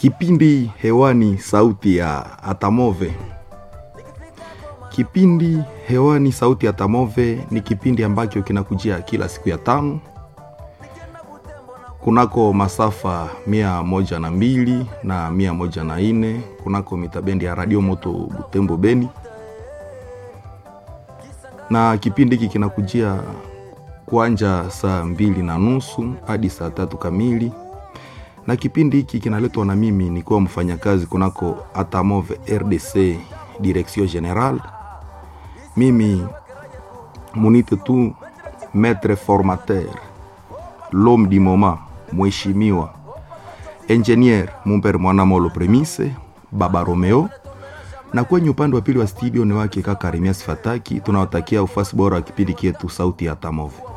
Kipindi hewani sauti ya Atamove. Kipindi hewani sauti ya Atamove ni kipindi ambacho kinakujia kila siku ya tano kunako masafa mia moja na mbili na mia moja na nne kunako mitabendi ya Radio Moto Butembo Beni, na kipindi hiki kinakujia kuanja saa mbili na nusu hadi saa tatu kamili na kipindi hiki kinaletwa na mimi nikiwa mfanyakazi kunako Atamove RDC Direction General. Mimi munite tu maître formateur l'homme du moment, mheshimiwa engineer Mumper Mwanamolo Premise Baba Romeo, na kwenye upande wa pili wa studio ni wake kaka Remias Fataki. Tunawatakia ufasi bora wa kipindi kietu sauti ya Atamove.